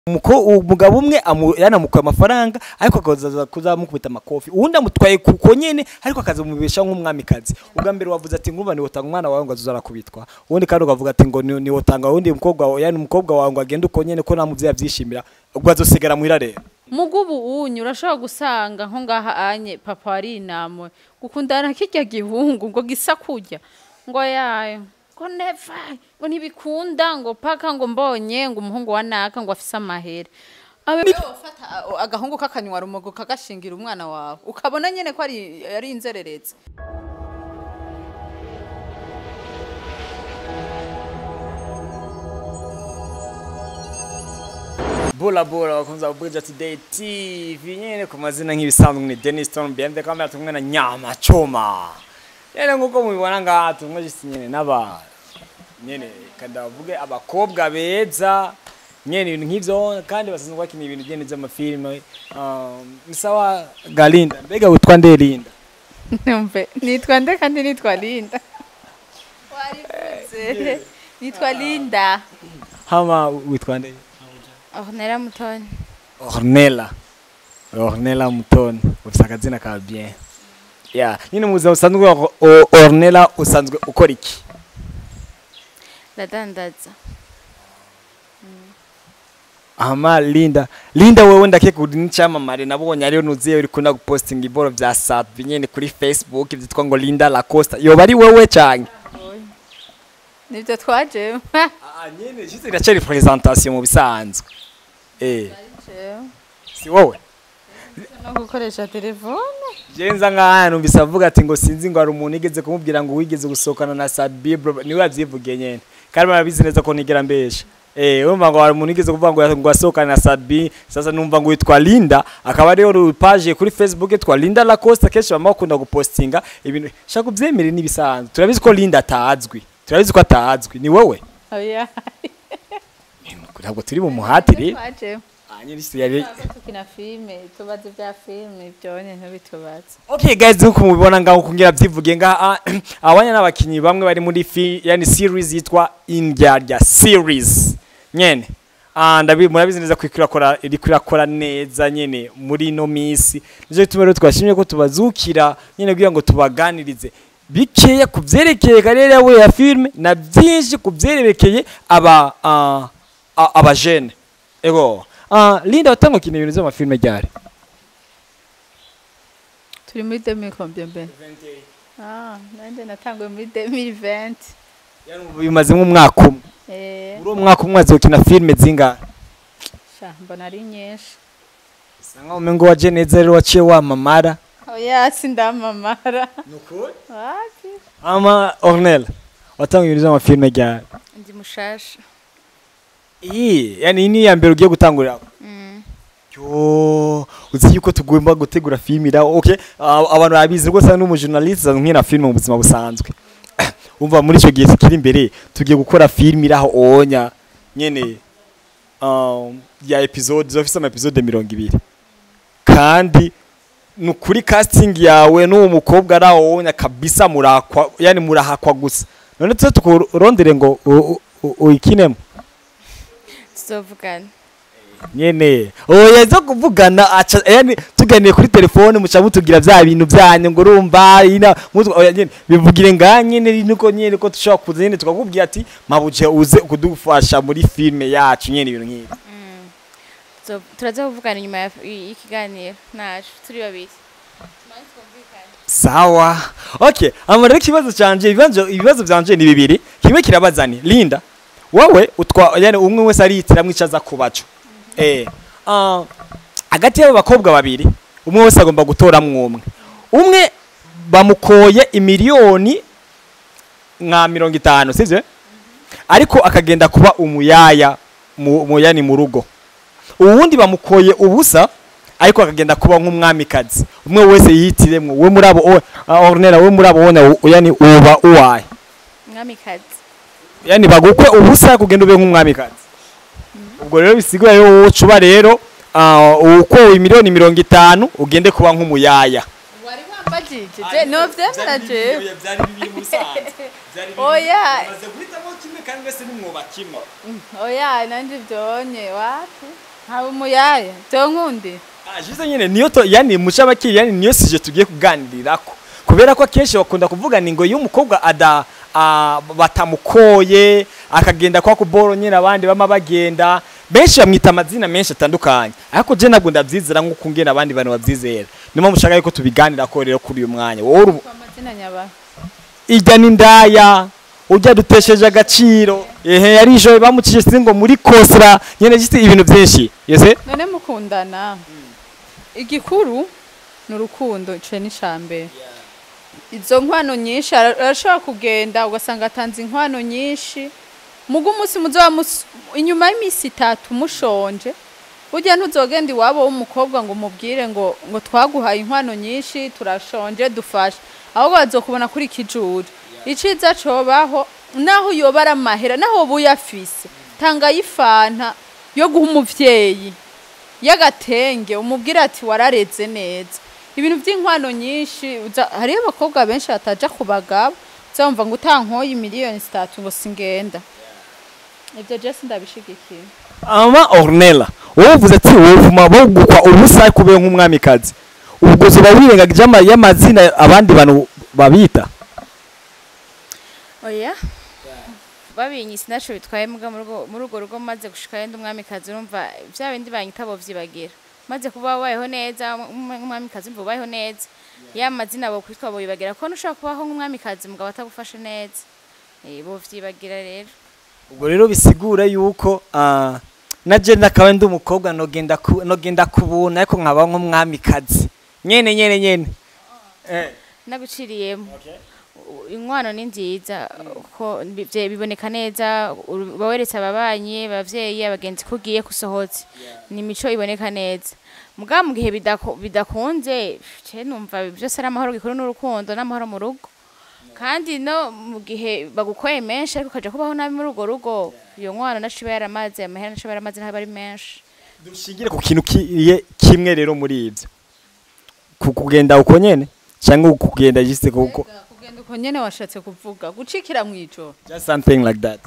Umuko- umugabo umwe amu- yanamukuye amafaranga ariko akaza kuzamukubita amakofi uwundi amutwaye kuko nyene ariko akazamubesha nk'umwamikazi ubwa mbere wavuze ati ngumva niwotanga umwana wawe ngo azoza arakubitwa uwundi kandi ukavuga ati ngo ni- niwotanga uwundi mukobwa wawe yani umukobwa wawe ngo agende uko nyene ko nta muvyeyi avyishimira ubwo azosigara muhira rero mugubu unyu urashobora gusanga nko ngaha anye papa wari inamwe gukundana kirya gihungu ngo gisa kurya ngo yayo ngo neva ngo ntibikunda ngo paka ngo mbonye ngo umuhungu wa naka ngo afise amahere abe wafata agahungu k'akanywa rumogo kagashingira umwana wawe ukabona nyene ko ari ari inzererezi Bula bula bakunze Abuja Today TV nyene ku mazina nk'ibisanzwe ni Dennis Stone BMD kamera tumwe na Nyama Choma nyene nkuko mubibona ngaha tumwe jisi nyene n'aba nyene kada bavuge abakobwa beza nyene ibintu nk'ivyo kandi basanzwe bakina ibintu nyene vy'amafilime um, ni sawa Galinda mbega witwa nde Linda numve nitwa nde kandi nitwa linda warivuze nitwa linda hama witwa nde ornera mutoni Ornella Ornella Mutoni ufite akazina ka bien yeah nyine mu buzima busanzwe wa- o- Ornella usanzwe ukora iki ndadandaza Ama Linda Linda wewe ndakeka uri n'icyamamare nabonye ariyo nuziye uri kuna gupostinga iboro vya Safi nyene kuri Facebook vyitwa ngo Linda Lacosta yoba ari wewe cyane nibyo twajemo ah nyene juste iracari presentation mu bisanzwe eh si wowe no gukoresha telefone jenza nk'ahantu mbisa avuga ati ngo sinzi ngo hari umuntu igeze kumubwira ngo wigeze gusohokana na Sabi bro niwe yavyivugiye nyene kandi barabizi neza ko nigera mbesha eh urumva ngo hari umuntu igeze kuvuga ngo ngo asohokana na Sabi sasa numva ngo witwa Linda akaba ariyo page kuri Facebook yitwa Linda Lacoste kenshi bama bakunda gupostinga ibintu shaka ubyemere nibisanzwe turabizi ko Linda atazwi turabizi ko atazwi ni wowe oya ntabwo turi mu muhatire twajemo ah nyine isi yari tukina filime tubaze bya filime ibyo nyine ntibitubaze Okay guys nkuko mubibona ngaho kungira byivuge ngaha abanya n'abakinyi bamwe bari muri fi yani series yitwa Indyarya series nyene ah ndabi murabizi neza ko ikirakora iri kurakora neza nyene muri no misi nizo bituma rero twashimye ko tubazukira nyene kugira ngo tubaganirize bikeya kuvyerekeye karere yawe ya filme na byinshi kuvyerekeye aba ah, a- abajene ego ah Linda watango kina ibintu by'amafilme ryari turi muri demi combien ben ah nanjye natanguye muri demi venti bimaze nk'umwaka umwe eh muri uwo mwaka umwe azokina filime zingahe sha mbona ari nyinshi bisa nkaho umengo waje neza rero waciye wamamara oya sindamamara wapi ama ornel watanga ibintu by'amafilime ryari ndi mushasha iyi yani iyi ni iya mbere ugiye gutangurira mm. yo uzi yuko tugomba gutegura filime iraho okay ah, abantu babizi rwose ari n'umujournaliste azwi nkina filime mu buzima busanzwe umva muri icyo gihe kiri imbere tugiye gukora filime iraho onya nyene um, ya episode zofise ama episode mirongo ibiri kandi ni ukuri casting yawe n'uwo mukobwa ari aho onya kabisa murakwa yani murahakwa gusa none tuze tukurondere ngo u- u- u- uyikinemo tuzovugana nyene oya zo kuvugana aca yani tuganiye kuri telefone muca mutugira vya bintu vyanyu ngo urumva ina mutu oya nyene bivugire nga nyene nuko nyene ko tushobora kuza nyene tukakubwira ati mabuje uze kudufasha muri filme yacu nyene ibintu nk'ibi Tuzo- turaza kuvugana inyuma ya- y'ikiganiro nacu turi babiri Tumanze twumvikane. sawa okay ama rero ikibazo canje ibibazo ibibazo vyanje ni bibiri kimwe kirabazani Linda wowe utwa yani umwe wese aritiramwe icaza kubaco eh ah hagati y'abo bakobwa babiri umwe wese agomba gutoramwo umwe umwe bamukoye imiliyoni nka mirongo itanu sivyo ariko akagenda kuba umuyaya mu, mu yani mu rugo uwundi bamukoye ubusa ariko akagenda kuba nk'umwamikazi umwe wese yihitiremwo we muri abo o- ah, ornera we muri abo wona u- yani uba uwaye mwamikazi yani bagukwe ubusa kugenda ube nk'umwamikazi ubwo rero bisigura rero wowe ucuba rero ah, ukowe miliyoni mirongo itanu ugende kuba nk'umuyaya wari wambajije je no vyemera jewe Oya. guhitamo kimwe kandi wese n'umwoba kimwe oya nanje vyonye wapi haba umuyaya byo nkundi Ah, juste nyine niyo to yani muca abakiri yani niyo sije tugiye kuganirirako kubera ko akenshi bakunda kuvuga ni ngo iyo umukobwa ada ah, batamukoye akagenda kwa kuboro nyine abandi bama bagenda benshi bamwita amazina menshi atandukanye ariko je ntabwo ndavyizera nk'uko ngena abandi bantu bavyizera niyo mpamvu ushaka yuko tubiganirako rero kuri uyu mwanya wowe uri- kwa mazina nyaba ijya n'indaya ujya dutesheje agaciro ehe yari ijoro bamucije singo muri kosra nyene gisi ibintu byinshi yese none mukundana igikuru ni urukundo ico ni icambere izo nkwano nyinshi ara- arashobora kugenda ugasanga atanze inkwano nyinshi muga umunsi muzoba mus- inyuma y'iminsi itatu mushonje burya ntuzogenda iwabo w'umukobwa ngo umubwire ngo ngo twaguhaye inkwano nyinshi turashonje dufashe ahubwo bazokubona kuri kijuru iciza cobaho naho yoba ari amahera naho woba uyafise tanga y'ifanta yo guha umuvyeyi y'agatenge umubwire ati warareze neza ibintu by'inkwano nyinshi uza- hariyo abakobwa benshi bataja ku bagabo uzumva ngo utankoye miliyoni zitatu ngo singenda ibyo jesi ndabishigikiye ama ornella wowe uvuze ati wovuma bogukwa ubusa kubera nk'umwamikazi ubwo zoba wirengagije ama- y'amazina abandi bantu babita oya babinyise naco bitwaye mbwa muri urwo- muri urwo rugo maze gushikayo ndi umwamikazi urumva vya bindi banyita bovyibagira maze kuba wabayeho neza umwe- nk'umwamikazi umva ubayeho neza ya mazina bo kwitwa boyibagira ko nushobora kubaho nk'umwamikazi mugabo atagufashe neza Eh, bovyibagira rero ubwo rero bisigura yuko ah, na je nakaba ndi umukobwa nogenda ku- nogenda kubuna ariko nkaba nk'umwamikazi nyene nyene nyene eh naguciriyemo U- inkwano ni nziza ko bi- vye- biboneka neza uru- uba weretse ababanyi abavyeyi abagenzi ko ugiye gusohotse ni imico iboneka neza mugabo mu gihe bidako- bidakunze ce numva byose ari amahoro gikuru n'urukundo n'amahoro mu rugo kandi no mu gihe bagukoye menshi ariko ukaja kubaho nabi muri urwo rugo iyo nkwano naco iba yaramaze amahera naco iba yaramaze ntaba ari menshi dushingire ku kintu kiye kimwe rero muri ivyo ku kugenda uko nyene cyangwa kugenda juste kuko kugenda uko nyene washatse kuvuga gucikira mu ijoro just something like that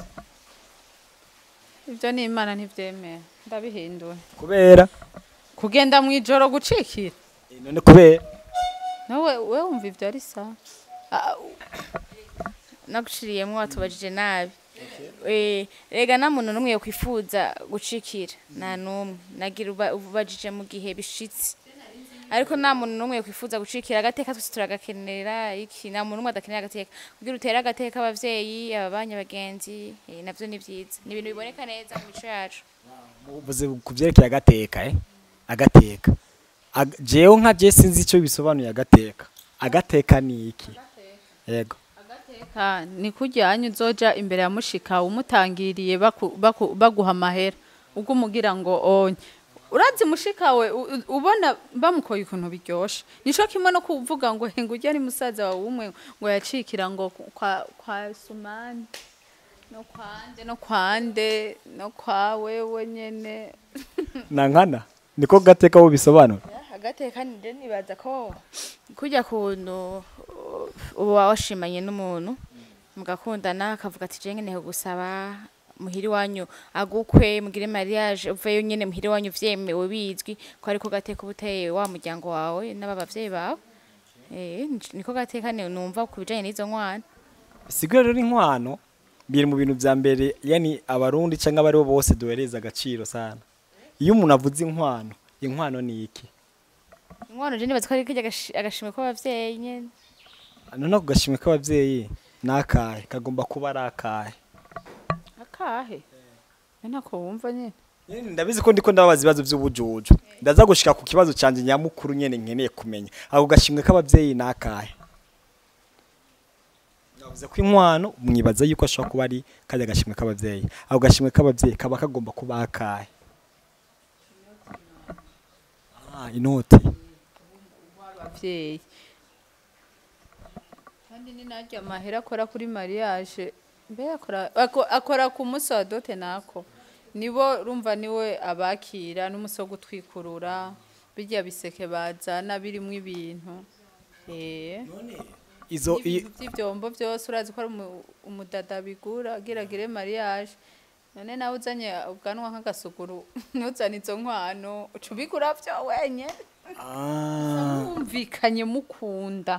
ibyo ni imana ntibyemera ndabihindura kubera kugenda mu ijoro gucikira Eh, none kubera nawe we wumva ibyo ari sawa Ah, naguciriyemo watubajije nabi Eh, rega nta muntu n'umwe yakwifuza gucikira nta n'umwe nagira uba- ubajije mu gihe bishitse ariko nta muntu n'umwe yakwifuza gucikira agateka twese turagakenera iki nta muntu n'umwe adakenera agateka kugira utere agateka abavyeyi ababanyi abagenzi eh, navyo ni vyiza ni ibintu biboneka neza mu mico yacu uvuze ku byerekeye agateka eh agateka Ag- jewe nka je sinzi icyo bisobanuye agateka agateka ni iki yego Ah, ni kujyanye uzoja imbere ya mushika umutangiriye baku- baku- baguha amahera ubwo umugira ngo onye urazi mushika we u- u- ubona bamukoye ukuntu biryoshe nico kimwe no kuvuga ngo henga ujya ni musaza wawe umwe ngo yacikira ngo ku- kwa, kwa sumani no kwande no kwande no kwa wewe nyene nankana niko gateka wo bisobanura agateka nje nibaza ko kujya kuntu uh, uba washimanye n'umuntu mugakundana akavuga ati je nkeneye gusaba muhiri wanyu agukwe mugire mariage uveyo nyene muhiri wanyu vyemewe bizwi ko ariko gateka uba uteye wa muryango wawe n'aba bavyeyi bawe eh niko gateka ni- numva ku bijanye n'izo nkwana sigura rero inkwano biri mu bintu vya mbere yani abarundi cyangwa abari bo bose duhereza agaciro sana iyo umuntu avuze inkwano inkwano ni iki inkwano je nibaza ko ari kirya agashi- agashimwe k'abavyeyi nyene none ako gashimwe k'abavyeyi ni akahe kagomba kuba ari akahe akahe ntako wumva nyene Nyene ndabizi ko ndiko ndababaza ibibazo vy'ubujuju ndaza gushika ku kibazo canje nyamukuru nyene nkeneye kumenya ako gashimwe k'abavyeyi ni akahe navuze ko inkwano mwibaza yuko ashobora kuba ari kajya gashimwe k'abavyeyi ako gashimwe k'abavyeyi kaba kagomba kuba akahe ah inoti abavyeyi kandi ni naryo amahera akora kuri mariage mbe akora ako- akora ku munsi wa dote nako nibo rumva niwe abakira n'umusi wo gutwikurura birya biseke bazana birimwo ibintu eh izo i- ibintu by'ivyombo byose urazi ko ari umu- umudada bigura agiragire mariage none nawe uzanye ubwanwa nk'agasuguru ntuzane izo nkwano uca ubigura byo wenye mwumvikanye mukunda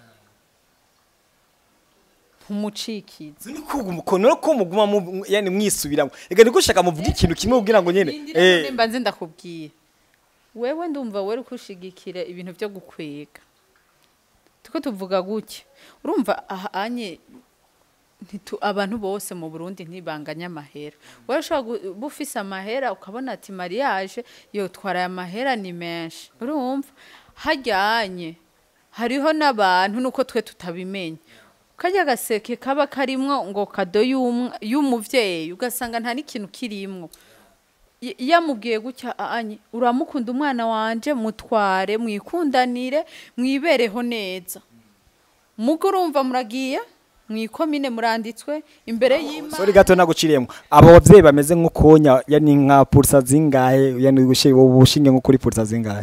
ntumucikize Zini kuga umukono no ko muguma mu yani mwisubiramo. Ega niko shaka muvuga ikintu kimwe kugira ngo nyene. Rindira Eh. nimba nzi ndakubwira wewe ndumva wari kushigikira ibintu byo gukwega tuko tuvuga gutya urumva aha anye ntitu abantu bose mu Burundi ntibanganya amahera wowe ushobora gu- uba ufise amahera ukabona ati mariage yotwara aya mahera ni menshi urumva hajyanye hariho n'abantu nuko twe tutabimenya kajya gaseke kaba karimwo ngo kado y'umwa- y'umuvyeyi ugasanga nta n'ikintu kirimwo Y- yamubwiye gutya anye uramukunda umwana wanje mutware mwikundanire mwibereho neza mugo urumva muragiye mwikomine muranditswe imbere y'imana Sorry gato naguciriyemo. Abo bavyeyi bameze nk'ukonya yani nka pulsa zingahe yani gushiye ubushinge nko kuri pulsa zingahe.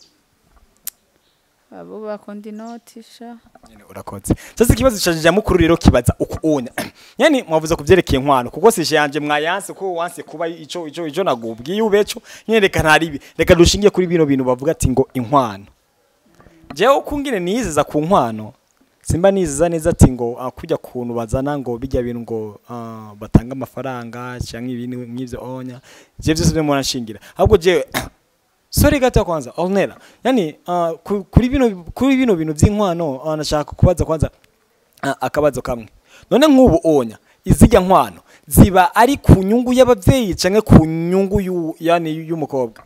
abo bakunda inoti sha Nyene urakoze. Sasa ikibazo cyaje mukuru rero kibaza ukuonya. Yani mwavuze kuvyerekeye inkwano kuko sije yanje mwayanse ko wanse kuba ico ico ico nagubwiye ubeco nyene reka ntaribi reka dushingiye kuri bino bintu bavuga ati ngo inkwano. Jewe ukungine nizeza ku nkwano simba nizeza neza ati ngo ah, kujya kuntu bazana ngo bijya bintu ngo ah, batanga amafaranga cyangwa ibintu nk'ivyo onya je byose byo murashingira ahubwo je Sorry gato kwanza Ornella yani uh, ku- kuri bino kuri bino bintu by'inkwano uh, nashaka kubaza kwanza uh, akabazo kamwe none nk'ubu onya izijya nkwano ziba ari ku nyungu y'abavyeyi canke ku nyungu y'u- yani y'umukobwa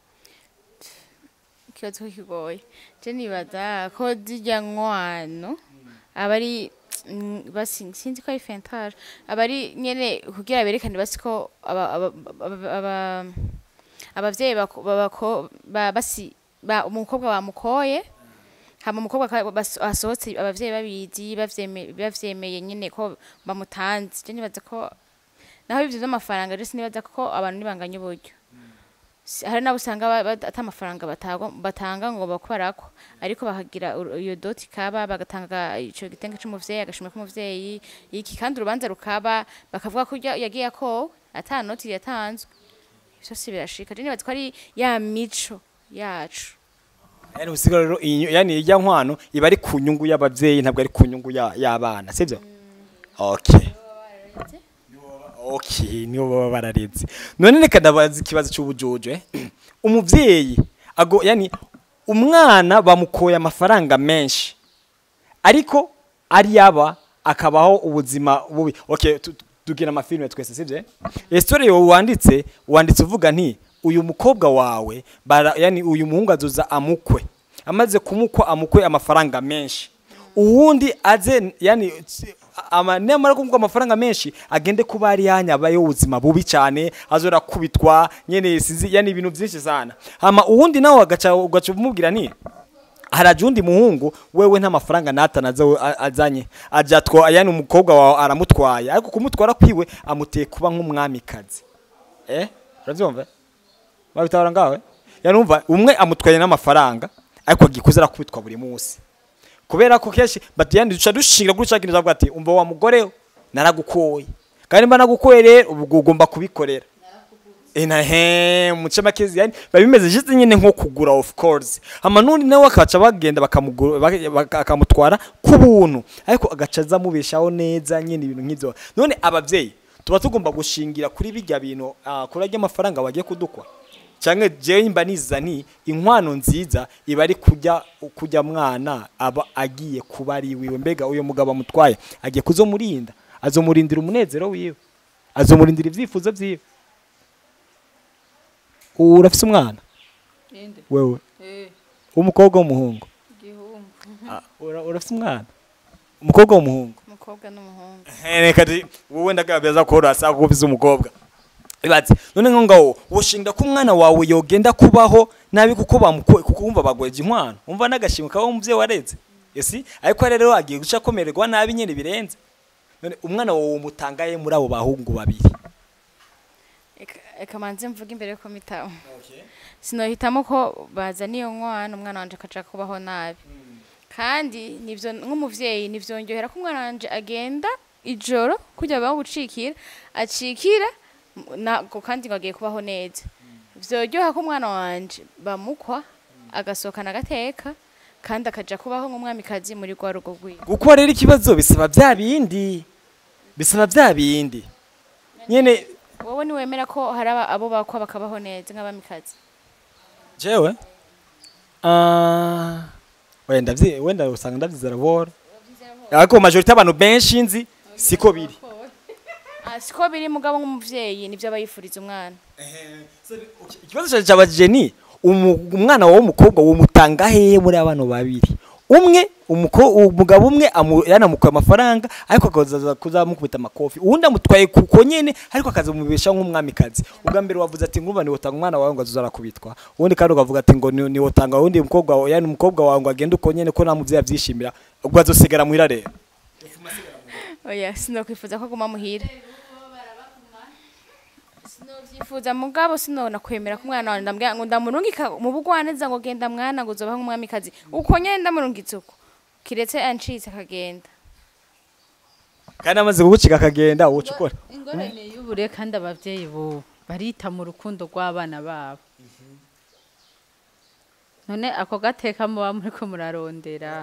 ikibazo ko kigoye je nibaza ko zijya nkwano aba ari mm, basi sinzi ko ari fentage aba ari nyene kugira berekane basi ko aba- aba- aba- aba- abavyeyi bako- babako- ba- basi ba- umukobwa bamukoye hama umukobwa aka- bas- asohotse abavyeyi babizi bavyeme- bavyemeye nyene ko bamutanze je nibaza ko naho ivyo vy'amafaranga je sinibaza ko abantu nibanganya uburyo Si- hari nabo usanga ba- ba- ata amafaranga batagwa- batanga ngo bakorako ariko bakagira uru- iyo doti kaba bagatanga ico gitenge c'umuvyeyi agashimwe k'umuvyeyi iki kandi urubanza rukaba bakavuga ko urya- yagiye akowe ata noti yatanzwe vyose birashika je nibaza ko ari ya mico yacu yani usigara rero iyi- yani ijya nkwano iba ari ku nyungu y'abavyeyi ntabwo ari ku nyungu ya- y'abana sivyo okay okay niyo baba barareze none reka ndabaza ikibazo cy'ubujojo eh? umuvyeyi ago yani umwana bamukoye amafaranga menshi ariko ari yaba akabaho ubuzima bubi okay tu- tu- tugira amafilme twese sivyo story yo wanditse wanditse uvuga nti uyu mukobwa wawe bara, yani uyu muhungu azoza amukwe amaze kumukwa amukwe amafaranga menshi uwundi aze yani tsi- ama nemara kumukwa amafaranga menshi agende kuba ari yanyabayo ubuzima bubi cyane azora kubitwa nyene sizi yani ibintu byinshi sana hama uwundi nawe agaca ugaca umubwira nti haraje undi muhungu wewe nta mafaranga natanaze azanye aja two yani umukobwa wawe aramutwaye ariko kumutwara kwiwe amuteye kuba nk'umwamikazi eh uravyumva babitabara ngawe yani umva umwe amutwaye n'amafaranga ariko agikuze arakubitwa buri munsi kubera ko kenshi batiyandi duca dushingira kuri cya kintu cyavuga ati umva wa mugore we naragukoye kandi mba nagukoye rero ubu ugomba kubikorera ina he muce makezi yani biba bimeze juste nyine nko kugura of course hama nundi nawe akaca bagenda bakamugura baka- baka- akamutwara ku buntu ariko agaca aza amubeshaho neza nyine ibintu nk'ibyo none abavyeyi tuba tugomba gushingira kuri bijya bintu ah, kuri ajya amafaranga wagiye kudukwa cyangwa jewe mba niza nti inkwano nziza iba ari kujya kujya mwana aba agiye kuba ari wiwe mbega uyo mugabo amutwaye agiye kuzomurinda azomurindira umunezero wiwe azomurindira ibyifuzo vyiwe urafise umwana inde wewe eh umukobwa w'umuhungu igihumbi Ah, ura- urafise umwana umukobwa w'umuhungu umukobwa n'umuhungu reka di wowe ndagabeza ko urasa ko ufise umukobwa ibaze none nko ngaho woshinga ko umwana wawe yogenda kubaho nabi kuko bamukoye kuko wumva bagweje inkwano umva n'agashimwe kaba umuvyeyi wareze esi ariko rero agiye guca akomererwa nabi nyene birenze none umwana wawe umutangaye muri abo bahungu babiri Eka- eka manze mvuga imbere yuko mitamo sinohitamo ko bazana iyo nkwano umwana wanje akaja kubaho nabi kandi nivyo nk'umuvyeyi nivyongerera ko umwana wanje agenda ijoro kujya baho gucikira acikira nako kandi ngo agiye kubaho neza vyoryoha ko umwana wanje bamukwa agasohokana agateka kandi akaja kubaho nk'umwamikazi muri rwa rugo rwiwe kuko rero ikibazo bisaba bya bindi bisaba bya bindi nyene wowe niwemera ko hari aba- abo bakwa bakabaho neza nk'abamikazi jewe ah wenda vyi wenda usanga ndavyizera bora ariko majority abantu benshi nzi siko biri Ah, siko biri mugabo nk'umuvyeyi nivyo aba yifuriza umwana ikibazo cyaje cyabajije ni umu- umwana wawe w'umukobwa wumutanga hehe muri abana babiri umwe umuko- umugabo umwe amu- yanamukuye amafaranga ariko akaza kuzamukubita amakofi uwundi amutwaye kuko nyene ariko akazamubesha nk'umwamikazi ubwa mbere wavuze ati ngumva niwotanga umwana wawe ngo azuzara kubitwa uwundi kandi ukavuga ati ngo ni- niwotanga uwundi mukobwa wawe yani umukobwa wawe ngo agende uko nyene ko nta muvyeyi avyishimira ubwo azosigara muhira rero oya sinokwifuza ko aguma muhira sinovyifuza mugabo sinona kwemera ko umwana wanje ndambwira ngo ndamurungika mu bugwaneza ngo genda mwana ngo uzobaho nk'umwamikazi uko nyene ndamurungitse uko kiretse ancitse akagenda kandi amaze kugucika akagenda uca ukora ingorane y'ubure kandi abavyeyi bo barita mu rukundo rw'abana babo none ako gateka muba muriko murarondera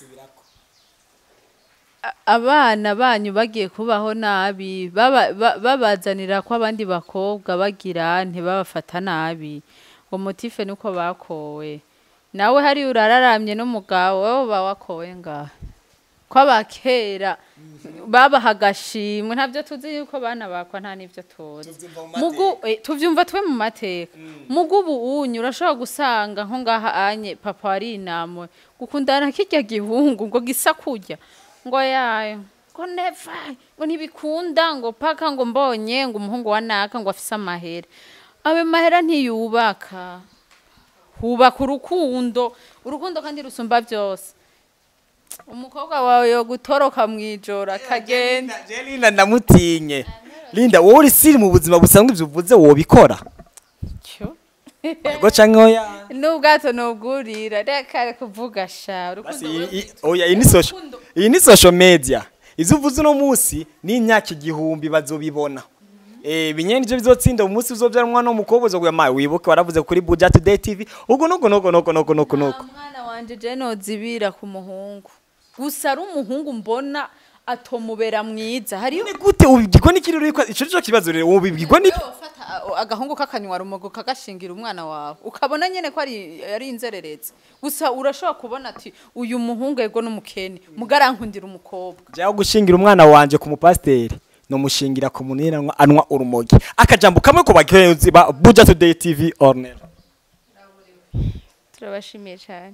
A- abana banyu bagiye kubaho nabi baba- ba- babazanira ko abandi bakobwa bagira ntibabafata nabi ngo motife nuko bakowe nawe hari urararamye n'umugabo wowe uba wakowe ngaha ko abakera babaha agashimwe ntabyo tuzi yuko bana bakwa nta n'ibyo tuzi mugu eh, tuvyumva twe mu mateka mugu ubu unyu urashobora gusanga nko ngaha anye papa wari inamwe gukundana kirya gihungu ngo gisa kurya ngo yayo ngo neva ngo ntibikunda ngo paka ngo mbonye ngo umuhungu wa naka ngo afise amahera ayo mahera ntiyubaka hubaka urukundo urukundo kandi rusumba byose umukobwa wawe yo gutoroka mu ijoro akagenda Je Linda ndamutinye Linda wowe uri siri mu buzima busanzwe ivyo uvuze wobikora cyo Ego canke oya n'ubwato nubwurira reka kuvuga sha Basi urukundo iyi- iyi- oya iyi ni social iyi ni social media ivyo uvuze uno munsi ni imyaka igihumbi bazobibona Eh binyene nivyo bizotsinda umunsi uzovyara umwana w'umukobwa uzoguya mawe wibuke waravuze kuri Buja Today TV ubwo nuko nuko nuko nuko nuko nuko mwana wanje je nozibira ku muhungu gusa ari umuhungu mbona atomubera mwiza hariyo Ni gute ubibwirwa n'ikiri uriko ico nico kibazo rero ubibwirwa ni ufata a- agahungu k'akanywa rumogo kagashingira umwana wawe ukabona nyene ko ari ari inzererezi gusa urashobora kubona ati uyu muhungu ego n'umukene mugarankundira umukobwa Jaho gushingira umwana wanje ku mupasteri no mushingira ku muntu yera anwa urumogi akajambo kamwe ku bagenzi ba Buja Today TV Ornel turabashimiye cyane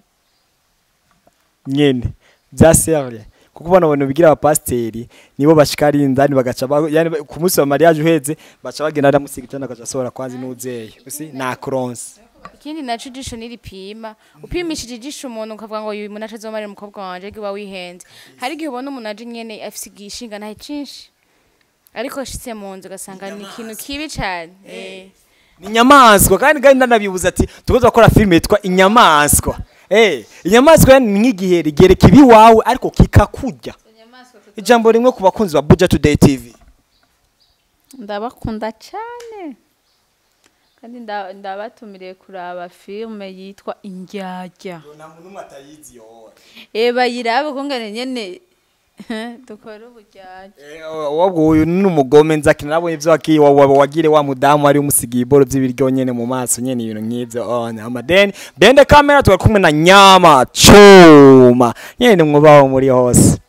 nyene bya serye kuko ubona abantu bigira abapasteri nibo bashikara indani bagaca ba- yani ba- ku munsi wa mariage uheze baca bagenda aramusiga cyane akaca asohora kwanzi n'uzeye usi na cross ikindi naco ijisho niripima upimishije ijisho umuntu ukavuga ngo uyu muntu azomarira umukobwa wanje ariko uba wihenze hari igihe ubona umuntu aje nyene afise igishinga ntahe cinshi ariko ashitse mu nzu ugasanga ni ikintu kibi cane eh. ni inyamaswa kandi kandi ndanabibuza ati tugoza gukora filime yitwa inyamaswa eh inyamaswa ni nk'igihe rigereka ibi wawe ariko kikakurya ijambo rimwe ku bakunzi ba Buja Today TV ndabakunda cyane kandi nda- ndabatumiriye kuraba filme yitwa indyarya nta muntu umwe atayizi yo eh bayirabe kungane nyene dukora uburyarya wabwo uyu ni umugome nzaki nabonye ibyo waki wa- wa- wagire wa mudamu wari umusigiye iboro by'ibiryo nyene mu maso nyene ibintu nk'ibyo oh amadeni bende kamera twari kumwe na nyama chuma nyene mwubaho muri hose